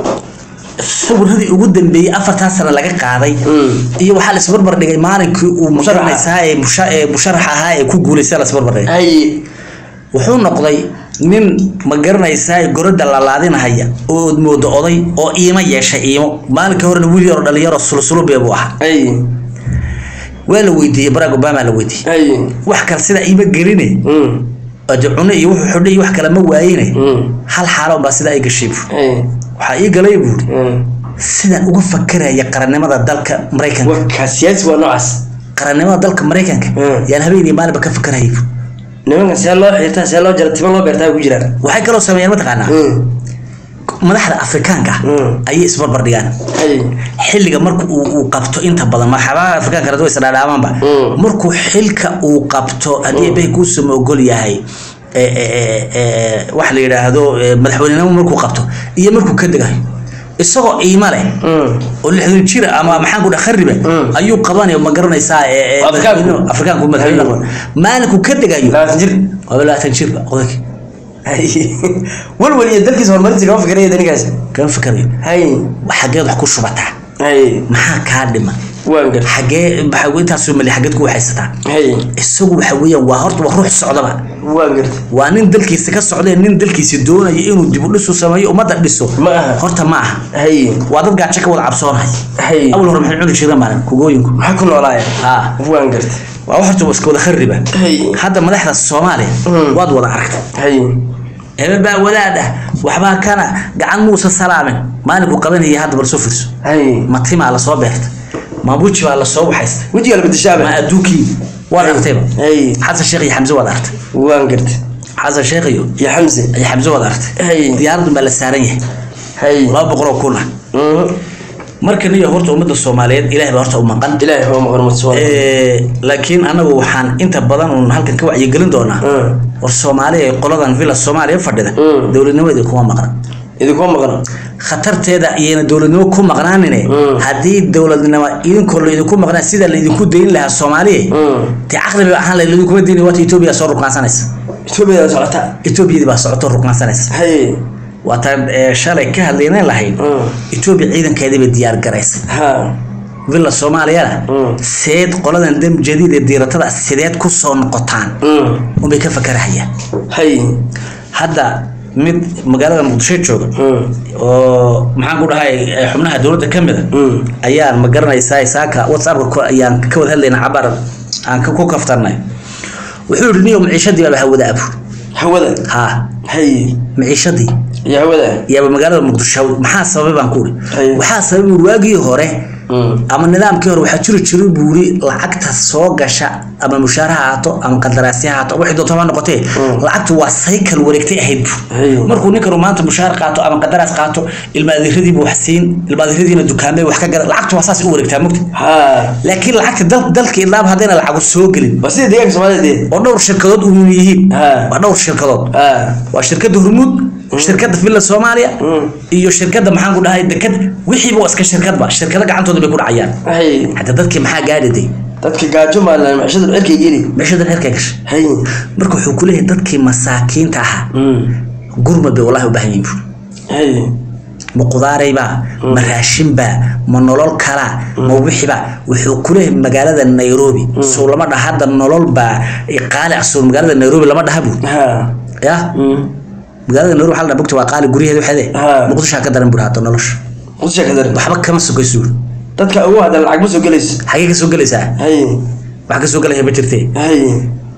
sawiradii ugu dambeeyey afartaa sano laga qaaday Mm. iyo waxaa la isbarbar dhigay maalinkii uu Musharaxa. musharaxa ee musha- ee musharax ahaa ee ku guuleystay la isbarbar dhigay haye wuxuu noqday nin ma garanaysaa goroda lalaadinahaya oo od moodo oday oo iimo yeeshay iimo maalinka horena wiil yaroo dhalinyaro sulsulubee buu ahaa haye waa la weydiiyey barack obama la weydiiyey haye wax kale sida iima geline Mm. ade cune iyo wuxuu xidhay iyo wax kale ma waayine Mm. hal xaalo unbaa sidaa i gashay buuri haye waxaa ii galay buuri Mm. sidaan uga fakaraya qarannimada dalka maraykanka warkaa siyaasi waa noocaas qarannimada dalka maraykanka Mm. yaan habeenii maalinba ka fakarayay buuri nimankan see loo xiirtaa see loo jara timo loo beertaa ku jiraan waxay kaloo sameeyeen mataqaanaa Mm. madaxda afrikaanka Mm. ayay isbarbar dhigaan haye xilliga marka uu uu qabto inta badan marxabaha afrikaanka radu isdhaadhaamaanba Mm. markuu xilka uu qabto haddii bay kuusama ogol yahay e, e, e, e, wax la yidhaahdo e, madaxweynenimo markuu qabto iyo markuu ka degayo isagoo iima leh Mm. oo lixdan jira ama maxaan ku dhaha khariba Mm. ayuu qabanaya ma garanaysaa e, e, Afrikaanku? madaxweynuhu- afrikaanku madaxweyne Ayuu. qaban. maalinkuu ka degayo labaatan jir waaba labaatan jirba odayg haye walwal iyo dalkiisa horumarintiisa kama fikiraya ninkaas kama fikarayo haye xageed wax ku shubataa haye maxaa kaa dhima waan gar xagee maxaa intaasoo mali xageed ku waxaysataa haye isagu waxa weeyaan waa horta waa ruux socdaba waan garta waa nin dalkiisa ka socdee nin dalkiisa doonaya inuu dib u dhisu sameeyo ummadda dhiso Ma aha. horta ma aha haye waa dad gaajo ka wada cabsoonaya haye awal hore maxay cuni jireen maalin kugooyinku maxaa ku noolaaya ha waan garta waa wax horta iska wada khariba haye hadda madaxda soomaaliya Mm. waad wada aragtay haye hebel baa wadaad ah waxbaa kana gacan muusa salaamin maalinku qabanaya hadda bal soo fiirso haye ma timaa lasoo beertay ma buji baa lasoo waxaystay wejiga la ma bedeshaaba adduunkii waad aragtayba haye xasan sheekh iyo xamse waad aragtay waan garta xasan sheekh iyo iyo xamse iyo xamse waad aragtay haye diyaaradun baa la saaran yahay haye laba boqol oo kun ah Mhm. markan iyo horta ummadda soomaaliyeed ilaahay baa horta u maqan ilaahay waa maqan mutsuwan Eh, laakiin anagu waxaan inta badan uun halkan ka wacyigelin doonaa Mm. war soomaaliya ee qoladan villa soomaaliya fadhida Mm. dowladnimadeeda kuma maqna idinkuma maqan khatarteeda iyayna dowladnimo ku maqnaanine Mm. haddii dowladnimo idinkoo laydinku maqnaa sida laydinku dayn lahaa soomaaliya Mm. dee caqli bay ahaan lahayd laydinkuma dayni waata etoobiya soo ruqnaansanaysa etoobiya socota etoobiyadii baa socoto ruqnaansanaysa haye waataan eh, shalay ka hadlaynan lahayn Mm. etoobiya ciidankeedii bay diyaar garaysay ha villa soomaaliyana Mm. seed qoladan dam jadiid ee diiratada sideed ku soo noqotaan Mm. unbay ka fakarahayaan haye hadda mid magaalada muqdisho jooga Mm. oo maxaan ku dhahay eh, xubnaha dowladda ka mida Mm. ayaan ma garanaysaa saaka whatsappka ku- ayaan ka wada hadlayna cabar aan ka- ku kaftarnay wuxuu yidhi niyo maciishadii baaba hawada abu hawada ha haye maciishadii iyo hawada yaaba magaalada muqdisho maxaa sababay baan ku uri Haye. waxaa sababay uri waagii hore Mm. ama nidaamkii hore waxaa jiri jiray buuri lacagta soo gasha ama mushaar ha ahaato ama qandaraasya ha ahaato wixii doonto ha noqotee Mm. lacagtu waa cycle wareegtay ahayd bu Haye. markuu ninkanu maanta mushaar qaato ama qandaraas qaato ilmaadiradii buu wax siin ilmaadiradiina dukaamay wax ka gala lacagtu waa saas u wareegtaa mugta ha laakiin lacagta dal dalka ilaab haddayna lacagu soo gelin waa sida deegaanka soomaalida dee oo dhowr shirkadood uun yihiin Ha. waa dhowr shirkadood ha waa shirkadda hormuud shirkadda villa soomaaliya Mm. iyo shirkadda maxaan ku dhahay deked wixiiba waa iska shirkadba shirkado gacantooda bay ku dhacayaan haye hadda dadkii maxaa gaadhiday dadka gaajo maalan macishada cirkay geli meeshadan herkay gashay haye marka wuxuu ku leeyahay dadkii masaakiinta ahaa Mm. gurmad bay wallahi u baahan yihiin buuri haye ma qudaaraybaa ma raashinbaa ma nolol kalaa ma wixibaa wuxuu ku leeyahay magaalada nairobi sow lama dhaha hadda nolol baa qaali ah sow magaalada nairobi lama dhaha buuri ha ya Mm. magaalada nairobi waxaa la dhaha bogta waa qaali guryaheeda waxeede Ha. muqdishaa ka daran buuri hadda nolosha qudusha ka daran waxba kama sokayso buuri dadka ugu hadda lacag ma soo gelayso xagee ka soo gelaysaa haye wax ka soo gelaya ma jirtee haye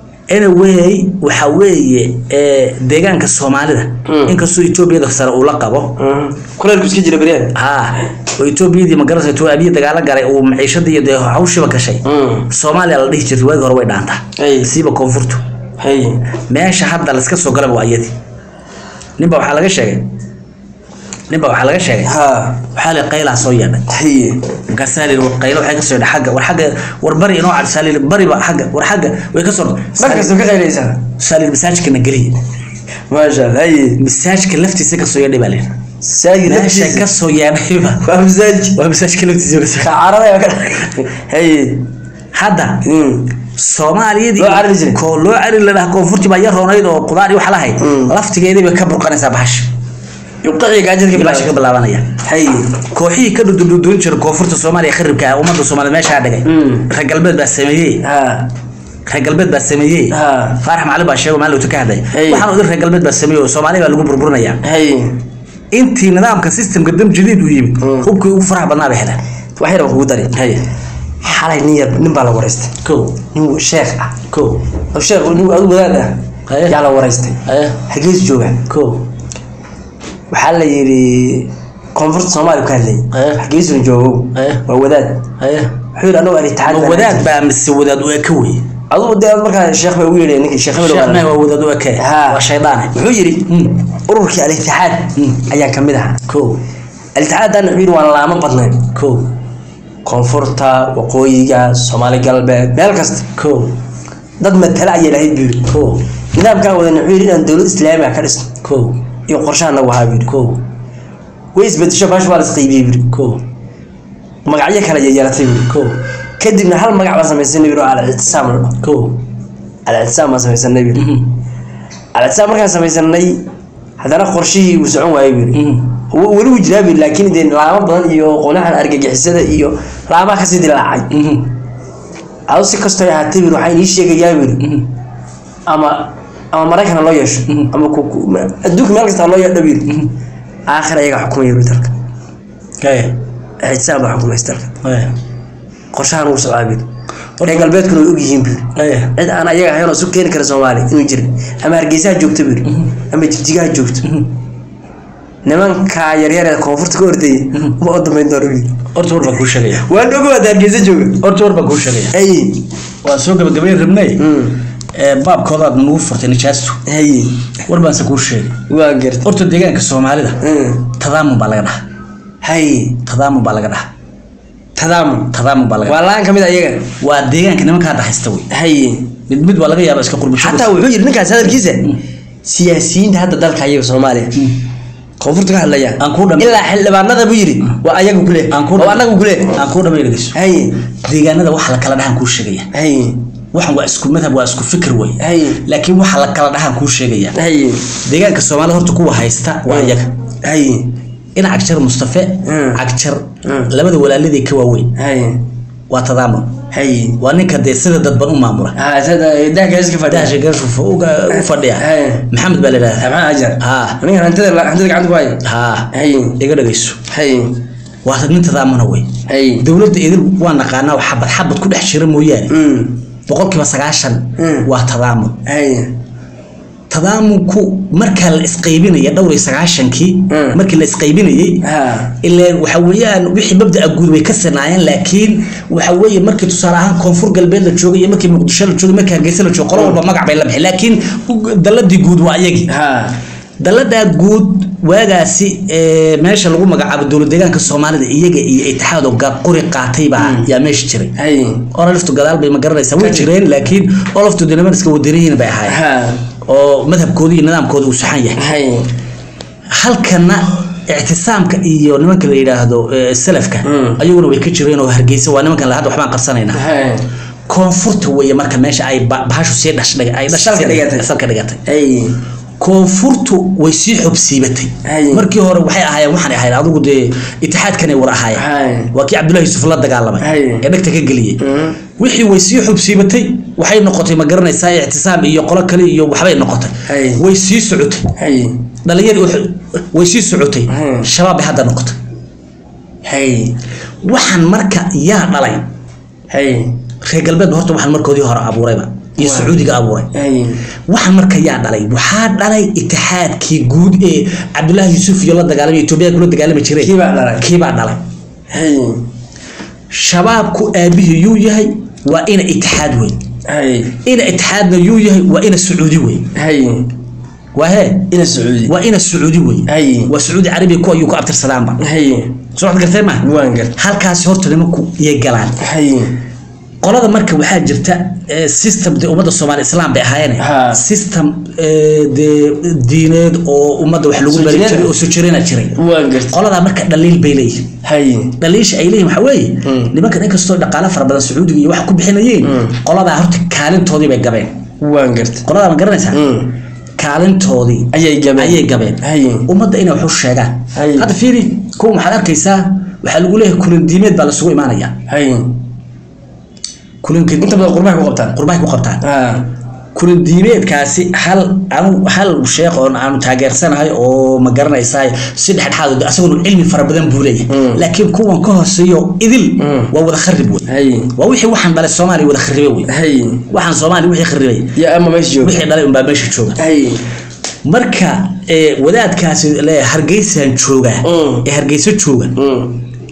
anyway waxa weeye ee, deegaanka soomaalida Mm. inkastoo etoobiyada sare uu la qabo Mm. kulaylku iska jira beryaan ha oo etoobiyadii magaranaysa tuu abiya dagaalo galay uu maciishadii iyo dee hawshiba gashay Mm. soomaaliya la dhihi jirtay waagi hore way dhaantaa Ay. siiba koonfurtu haye meesha hadda laska soo galaba waa iyadii ninba waxaa laga sheegay ninba waxaa laga sheegay ha waxaa la qaylaa soo yeedhay haye markaasaa la yidhi war qaylo waxay kasoo yidhi xagga war xagga war bari inoo cadsaa la yidhi bariba xagga war xagga way kasoo markasta ka qaylaysaa saa la yidhi masaajkana geliya maasha allah haye masaajka laftiisa kasoo yeedhay baa la yidhi saagi meesha naftiisa kasoo yeedhayba waa masaaj waa masaajka laftiisa kasoo kacarada ka haye hadda Mm. soomaaliyadii Loo carari jiray. ko loo cari ladhaha koonfurti baa yar roonayd oo qudaar iyo wax lahayd Mm. laftigeedii bay ka burqanaysaa bahasha yuqaci gaajadka bahasha ka bilaabanaya haye kooxihii ka dhududhudoon jira koonfurta soomaaliya kharibka ah ummadda soomaaliya meeshaa dhigay Mm. reer galbeed baa sameeyey ha reer galbeed baa sameeyey ha faarax macalin baa sheego maalin ka hadlay Hey. waxaan odin reer galbeed baa sameeyey oo soomaaliya baa lagu burburinaya haye intii nidaamka systemka dam jadiid u yimid Mm. hubkii ugu faraha badnaa bay heleen wax yar baan kugu dari hay xalay nin yar nin baa la waraystay ko nin sheekh ah ko oo sheekh nin adu wadaad ah Haye. yaa la waraystay haye xagees jooga ko waxaa la yidhi koonfurta soomaaliya ka hadlay Haye. xageesuna joogow Haye. waa wadaad haye wuxuu yidhi anagu alitixaad ma baan wadaad ahay. baa mise wadaad u eka wey adugu dee markaa sheekh baa ugu yeedhay ninkii sheekh hebel sheekh waa- mee waa wadaad u eke Ha. waa shaydaane wuxuu yidhi Mm. ururkii alitixaad Mm. ayaan kamid ahaa ko alitixaadana wuxuu yidhi waan laamo badnayn ko koonfurta waqooyiga soomaali galbeed meel kasta ko dad matala ayay lahayd buu yidhi ko nidaamkaan wadana wuxuu yidhi inaan dowlad islaami ah ka dhisno ko iyo qorshaha nagu ahaa buu yidhi ko way isbedesho baash waa la isqaybiyey buu yidhi ko magacyo kale ayay yeelatay buu yidhi ko kadibna hal magac baan samaysanay buu yidhi oo al-ictisaam la dhaho ko al-ictisaam baan samaysanay buu yidhi al-ictisaam markaan samaysanay haddana qorshihii uu socon waayey buu yidhi w- weli wuu jiraa buu yidhi laakiin dee laamo badan iyo qolahan argagixisada iyo laamaha kasii dilaacay adu si kastoo ay ahaatay buu yidhi waxaa inii sheegayaa buu yidhi ama ama maraykan ha loo yeesho ama ku- ku- ma- adduunka meel kasta ha loo yeedho buu yidhi aakhir ayaga xukumaya buu yidhi dalka haye ixtisaam baa xukumaysa dalka haye qorshahan wuu socdaa buu yidhi reer galbeedkuna way ogyihiin buu yidhi haye cid aan ayaga ahayn oo isu keeni kara soomaaliya inuu jirin ama hargeysaha joogto buu yidhi ama jigjigaha joogto nimanka yaryar ee koonfurta ka ordayay ma u dambeyn doono buu yidhi horta war baan kuu sheegaya waa dhogo hadda hargeysa jooga horta war baan kuu sheegaya hay waan soo gabagabayn rabnay Mm. ee baabkoodaad nagu furtay nijaastu hay war baanse kuu sheegay waa garta horta deegaanka soomaalida Mm. tadaamun baa laga dhaha hay tadaamun baa laga dhaha tadaamun tadaamun baa laga waa laan kamid ayaga waa deegaanka nimanka hadda haysta wey hay mid mid waa laga yaaba iska qurbisho xataa wuxuu yidhi ninkaas hadalkiisa siyaasiyiinta hadda dalka ayaga soomaaliya koonfurta ka hadlaya Aan kuu dhameeyo. ilaa xildhibaanada buu yidhi waa ayaga kule Aan kuu oo dhameeyo. anagu kule aan kuu dhamay dhegeyso hay deegaanada waxa la kala dhahan kuu sheegaya hay waxan waa isku madhab waa isku fikir wey hay laakiin waxa la kala dhahan kuu sheegaya hay deegaanka soomaalida horta kuwa haysta waa iyaga hay in cagjar mustafe Mm. cagjar Mm. labada walaaladii ka waaweyn hay waa tadaamun hay waa ninka dee sida dadban u maamula ha sada dahka iska fadhiya daasha gaashu u fadhiya Hey. maxamed baa la idhahdaa maxaa ajar ha ninkan hantida hantida gacanta ku haya ha hay iga dhegeyso hay waa nin tadaamuna wey hay dowladda idil waa naqaanaa oo xabad xabad ku dhex jira mooyaane mm boqolkiiba sagaashan Mm. waa tadaamun hay tadaamunku markaa la isqaybinaya dhowr iyo sagaashankii Mm. markii la isqaybinayay ha ileen waxa weeyaan wixii mabda'a guud way ka sinaayeen laakiin waxa weeye markii tusaale ahaan koonfur galbeed la joogay iyo markii muqdisho la joogay markii hargeysa la joogay qolo walba magac bay la bixi laakiin daladii guud waa ayagii ha daladaa guud waagaasi ee, meesha lagu magacaabo dowlad deegaanka soomaalida iyaga iyo itixaad oo gaab qori qaatay baa yaa meesha jiray hay ololiftu gadaal bay ma garanaysaa way jireen laakiin oloftu de niman iska wadaniyiin bay ahaayeen ha oo madhabkooda iyo nidaamkooda uu saxan yahay hay halkana ictisaamka iyo nimanka la yidhaahdo eh, salafka Mm. ayaguna way ka jireen oo hargeysa waa nimankan la hadda waxbaan qabsanaynaa hay koonfurta weeye marka meesha ay ba- bahashu sii dhash ay dhash Salka sii- dhigatay. salka dhigatay hay koonfurtu way sii xubsiibatay Hay. markii hore waxay ahaayeen waxaan ahayd adigu dee itixaadkanay wada Hay. ahaayeen waa kii cabdullahi yusuf la dagaalamay Hay. ee dhegta ka geliyey Mm. wixii way sii xubsiibatay waxay noqotay ma garanaysaa ictisaam iyo qolo kale iyo waxbay noqotay Hay. way sii socotay hay dhalinyadii wax- way sii socotay Hmm. shabaab bay hadda noqotay hay waxaan marka yaa dhalay hay reer galbeed horta waxaan markoodii hore abuurayba iyo Waa. sacuudiga abuuray hay waxaan marka yaa dhalay waxaa dhalay itixaadkii guud ee cabdullaahi yuusuf iyo la dagaalamay etoobiya kula dagaalami jireen Kii baa dhalay. kiibaa dhalay hay shabaabku aabihii yuu yahay waa ina itixaad weyn hay ina itixaadna yuu yahay waa ina sacuudi wey hay waa hee ina sacuudi waa ina sacuudi wey hay waa sacuudi carabiya ku ayuu ku abtirsadaanba hay soo waxaad gartee ma waan gartay halkaasi horta nimanku iyay galaan hay qolada marka waxaa jirta eh, system de ummadda soomaali islaam bay ahaayeen Ha. system eh, dee diineed oo ummadda wax lagu Soo bari jireen? jiray oo soo jirena jiray waan gartay qoladaa marka dhaliil bay leeyihin hay dhaliisha ay leeyihin waxaa weeye Mm. nimankan inkastoo dhaqaale fara badan sacuudiga iyo wax ku bixinayeen Mm. qoladaa horta kaalintoodii bay gabeen waan gartay qoladaa ma garanaysaa Mm. kaalintoodii ayay gabeen ayay gabeen hay ummadda inay wax u sheegaan Hay. hadda fiiri kuwa maxaad arkaysaa waxaa lagu leeyahay kulin diimeed baa lasugu imaanaya hay kulinka inta badan qurbaha ku qabtaan qurbahay ku qabtaan ha kulin diimeedkaasi hal anu hal sheekh oon aanu taageersanahay oo ma garanaysaa si dhexdhexaad asaguna cilmi fara badan buu leeyahay Mm. laakiin kuwan ka hooseeyo idil Mm. waa wada kharib wey hay waa wixii waxaan dhalay soomaaliya wada kharibe wey hay waxaan soomaaliya wixii kharibay ya ama meesha jooga wixii dhalay unbaa meesha jooga hay marka ee, wadaadkaasi le hargeysaan joogaa Mm. ee hargeyso jooga Mm.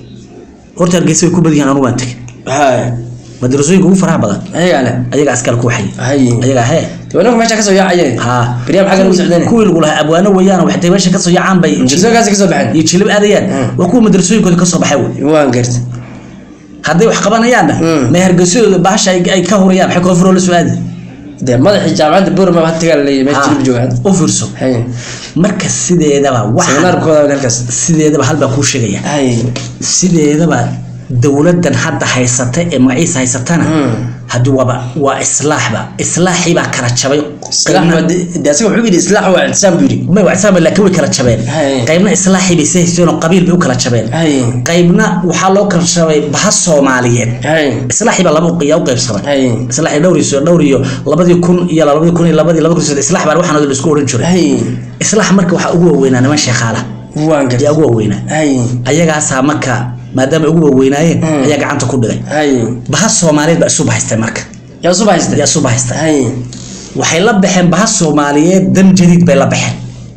horta hargeysa way ku badan yihiin anugu waan tegin hay madrasooyinka ugu faraha badan ayagaa leh ayagaa askal ku waxay hay ayagaa hee dibanaka meesha kasoo yaacayeen haa Beriyaha maxaa lagu socdeen? kuwii lagu lahaa abwaano weeyaan waxay meesha kasoo yaacaan bay jirsookaasi kasoo baxeen iyo jilib aadayaan Mm. waa kuwa madrasooyinkooda kasoo baxay wey waan gartay hadday wax qabanayaanna Mm. may hargeysadooda bahasha ay ay ka hurayaan maxay koonfuroo la soo aadi dee madaxii jaamacadda burma had tagaa laleeyahay meesha Haa, jilib joogaan u fiirso hay marka sideedaba waxa seminaarkooda halkaas sideedaba hal baa kuu sheegaya hay sideedaba dowladan hadda haysata ee magaciisa haysatana Mm. haddii waaba waa islaaxba islaaxii baa kala jabay islaax waa de de asaga wuxuu yidhi islaax waa ictisaam buu yidhi may wacsaama laakiin way kala jabeen Hay. qaybna islaaxii bay sahaysteen oo qabiil bay u kala jabeen hay qaybna waxaa loo kala jabay baha soomaaliyeed hay islaaxii baa laba qiyaa u qaybsamay hay islaaxii dhowr iyo dhowr iyo labadii kun iyo labadii kun iyo labadii laba kun iyo saddex islaax baa waxaan la isku oran jiray hay islaax marka waxaa ugu waaweynaa niman sheekhaala waan gartay ayaa ugu waaweynaa hay ayagaasaa marka maadaama ay ugu waaweynaayeen Mm. ayaa gacanta ku dhigay hay baha soomaaliyeed baa isu bahaystay marka yaa usoo baxaystay ayaa isu bahaystay hay waxay la baxeen baha soomaaliyeed dam jadiid bay la baxeen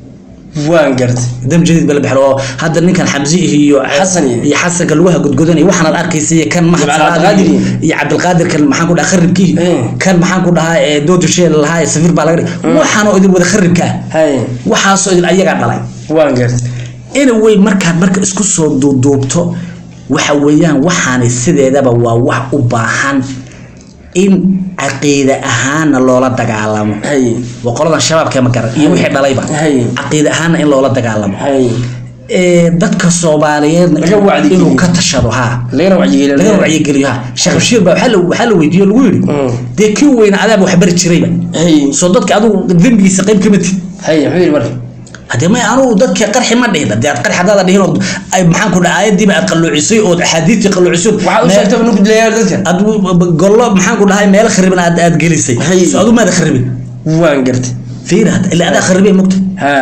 waan gartay dam jadiid bay la baxeen oo hadda ninkan xamsi iyo Xasan iyo- iyo xasanka lugaha gudgudanaya waxaanaad arkaysa iyo kan maxad Jimcaale salaad Cabdiqaadir iyo iyo- iyo cabdilqaadir kan maxaan ku dhaha kharibkii Eh. kan maxaan ku dhahaa ee doodu sheel lahaa ee safir baa laga dhigay waxaanoo idin wada kharibka ah hay waxaasoo idin ayagaa dhalay waan gartay anyway markaad marka isku soo duuduubto waxa weeyaan waxaani sideedaba waa wax u baahan in caqiide ahaana loola dagaalamo hay waa qoladan shabaabka ma garan iyo wixii dhalayba Hay. caqiide ahaana in loola dagaalamo hay ee dadka soomaaliyeedna Laga wacdigeliyo. inuu ka tashado ha lagana wacyigeliyo laga wacyigeliyo ha sheekh bashiir baa waxaa la- waxaa la weydiiyo lagu yidhi Mm. dee kii weyna adaaba wax bari jirayba hay soo dadka adigu dembigiisa qayb kama tid hay muxuu yidhi marka hadee may anugu dadka qarxi ma dhihin hadee aad qarxi haddaada dhihin oo ay maxaan ku dhaha aayadiiba aad qalluucisay ood axaadiistii qalluucisay waxaa u sheegtay banu gudleeyaa dadka aad gollo maxaan ku dhahay meel khariban aad aad gelisay Hay. so adu maada kharibin waan gartay fiir hadda ilaa adaa kharibay mogta ha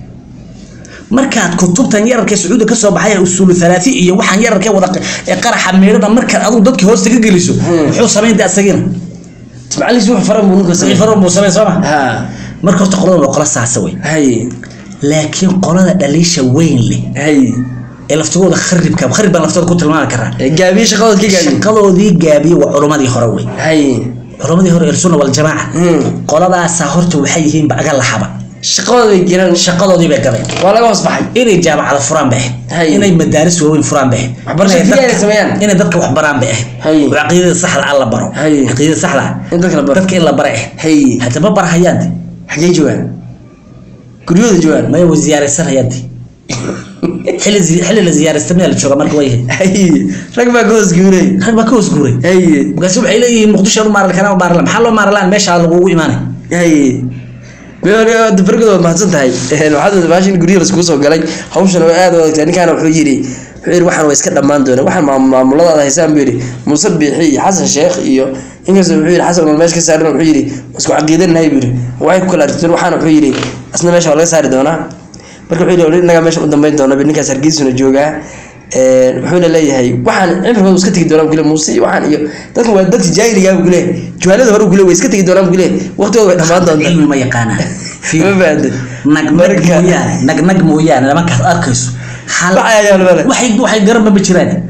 markaad kutubtan yararka sacuudi ka soo baxay usuulu thalaati iyo waxaan yararka wada ee qaraxa meedhada markaad adigu dadka hoosta ka geliso muxuu samayn dee asagina macallinkii wax faran buu ninka sii faro buu samayn soo ma ha marka horta qoladan waa qola saasa wey hay laakiin qolada dhaliisha weyn leh hay ee laftigooda kharibka kharib baan laftooda ku tilmaami karaa Ee, gaabiye shaqadood ka gaabiye shaqadoodii gaabiye waa culumadii hore wey hay culamadii hore ersuna waljamaaca Hmm. qoladaasaa horta waxay yihiinba aga laxaba shaqadooda bay jiraan shaqadoodii bay gabeen waa laga hoos baxay inay jaamacada furaan bay Hay. ahayd inay madaaris waaweyn furaan bay ahayd Waxbarasho Inay keliya dadka- ay sameeyaan. inay dadka wax baraan bay Hay. ahayd oo caqiidada saxda ah la baro Hay. caqiidada saxda ah in dadka la baro dadka in la bara ahayd hay hadda ma barahayaan de xaggee joogaan guryahooda joogaan maya way ziyaaraysanayaan de xilli zi- xilli la ziyaaraysta miyaa la jooga marka way ahayd hay rag baa ka hoos guuray rag baa ka hoos guuray hay markaasi waxay leeyihiin muqdisho u maaral kanaa maarala maxaa loo maaralaan meesha lagugu imaanay hay dabargood waad mahadsan tahay waxaad baashin guryaha laskugu soo galay hawshan oo aad u adagtay ninkaana wuxuu yidhi wuxuu yidhi waxaan waa iska dhammaan doona waxaan maam- maamuladaada haysaan buu yidhi muuse biixi iyo xasan sheekh iyo inkastoo wuxuu yidhi xasan wal meesha ka saarin wuxuu yidhi isku caqiidanahay buu yidhi waxay ku kala aragteen waxaana wuxuu yidhi asna meesha waa laga saari doonaa marka wuxuu yidhi wali innagaa meesha u dambeyn doona bi ninkaas hargeysuna joogaa Een, wuxuuna leeyahay waxaan cimrigooda iska tegi doonaa bukule muuse iyo waxaan iyo dadkan waa dadka jaahiligaa bukule juhaalada hore bukule way iska tegi doonaan bukule waqtigooda way dhammaan doontaa cilmi ma yaqaanaan ma fahanteen nagnag Marka- mooyaane nagnag mooyaane nimankaas arkayso hal Wax ayaa yaalo male. waxay waxay garanba ma jiraan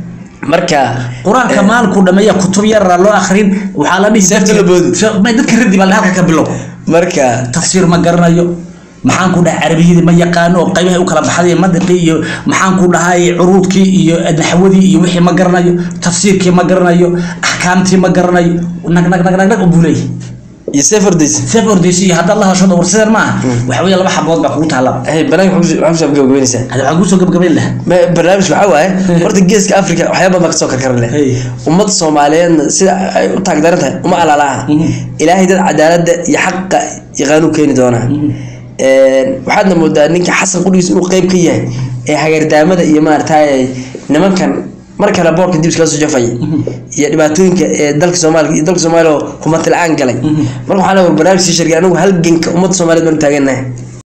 marka qur-aanka maalinku dhameeya kutub yara loo akrin waxaa la dhihi Seefta la boodi. may dadka radi baa halka ka bilow marka tafsiir ma garanayo maxaan ku dhahay carabiyadii ma yaqaano oo qaybaha u kala baxday madiqii iyo maxaan ku dhahay curuudkii iyo naxwadii iyo wixii ma garanayo tafsiirkii ma garanayo axkaamtii ma garanayo nag nag nag nag nag buu leeyahay iyo seefardays seef ordaysi iyo haddaad la hashado war sidan maaha waxa weeye laba xabood baa kugu taala hey banaanka waxaa kusoo gabagabeynaysaa hada waxaan kusoo gabagabayn lahaa Ma- barnaamij waxaa waaye horta geeska africa waxyaaba badan baa kasoo karkaran leh Hey. ummadda soomaaliyeedna sida ay u taagdaran tahay uma alaalaha ilaahay dad cadaaladda iyo xaqa yaqaanuu keeni doonaa waxaadna moodaa ninka xasan qudhigiis inuu qeyb ka yahay ee hagardaamada iyo maaragtay nimankan mar kale boorka dib iskaga soo jafay iyo dhibaatooyinka ee dalka soomaaliya iyo dalka soomaaliya oo humanti la-aan galay marka waxaa leeyahay barnaamij sii shargay anigu halganka ummadda soomaaliyeed baan u taagannahay